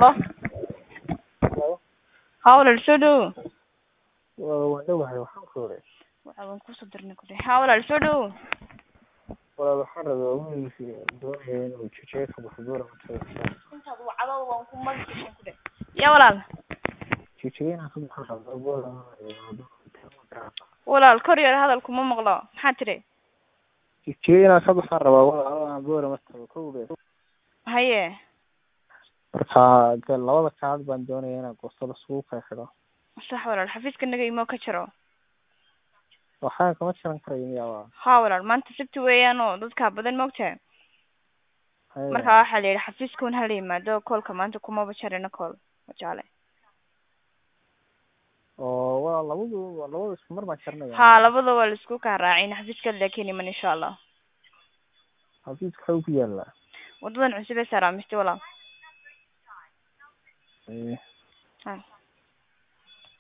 halo haa walaal soo dhowow waan dhowahay waxaan ku iri waxa waan kusoo dirnay ku dheh haa walaal soo dhowow walaal waxaan rabaa wiilkii doonaya inuu jijiyay ka baxo buura intaad wacdo waan ku magi ku dheh ya walaal jijiyay inaan ka baxo rabaa buura walaal kor yar hadalku ma maqlo maxaa tiri jijiyay inaan ka baxaan rabaa walaal aan buura martaba kowdee haye marka de labada kaad baan doonaya inaan goosto laskugu kala xidho sax walaal xafiiska naga imo ka jiro waxaan kama jiran karayo miyaa haa walaal maanta sabti weeyaan oo dadkaa badan maogtahay marka waxaa la yidhi xafiiska un hala yimaado koolka maanta kumaba jarina kool wajaale oo waa labadu labada isku mar baan jaranaya haa labada waa laisku kaa raacin xafiiska laakin iman insha allah xafiiska waxaa ku yaalaa wadadan cusub ee saaraamisti walaal Eh, ha